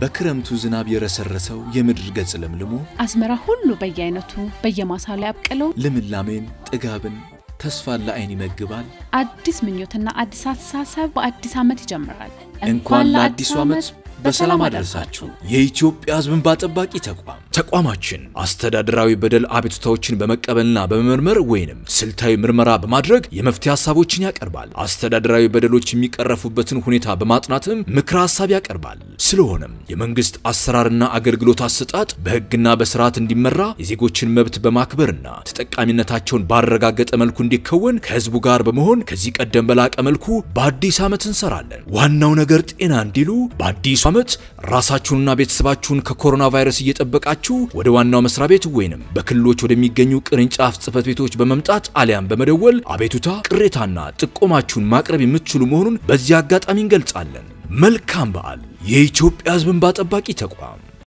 በክረምቱ ዝናብ የረሰረሰው የምድር ገጽ ለምልሞ አዝመራ ሁሉ በየአይነቱ በየማሳው ላይ አብቅለው ልምላሜን፣ ጥጋብን፣ ተስፋን ለዓይን ይመግባል። አዲስ ምኞትና አዲስ አስተሳሰብ በአዲስ ዓመት ይጀምራል። እንኳን ለአዲሱ ዓመት በሰላም አደረሳችሁ። የኢትዮጵያ ሕዝብ እንባ ጠባቂ ተቋም ተቋማችን አስተዳደራዊ በደል አቤቱታዎችን በመቀበልና በመመርመር ወይንም ስልታዊ ምርመራ በማድረግ የመፍትሄ ሀሳቦችን ያቀርባል። አስተዳደራዊ በደሎች የሚቀረፉበትን ሁኔታ በማጥናትም ምክረ ሀሳብ ያቀርባል። ስለሆነም የመንግስት አሰራርና አገልግሎት አሰጣጥ በሕግና በስርዓት እንዲመራ የዜጎችን መብት በማክበርና ተጠቃሚነታቸውን ባረጋገጠ መልኩ እንዲከወን ከሕዝቡ ጋር በመሆን ከዚህ ቀደም በላቀ መልኩ በአዲስ ዓመት እንሰራለን። ዋናው ነገር ጤና እንዲሉ በአዲሱ ዓመት ራሳችሁንና ቤተሰባችሁን ከኮሮና ቫይረስ እየጠበቃችሁ ወደ ዋናው መስሪያ ቤት ወይንም በክልሎች ወደሚገኙ ቅርንጫፍ ጽህፈት ቤቶች በመምጣት አሊያም በመደወል አቤቱታ፣ ቅሬታና ጥቆማችሁን ማቅረብ የምትችሉ መሆኑን በዚህ አጋጣሚ እንገልጻለን። መልካም በዓል! የኢትዮጵያ ሕዝብ እንባ ጠባቂ ተቋም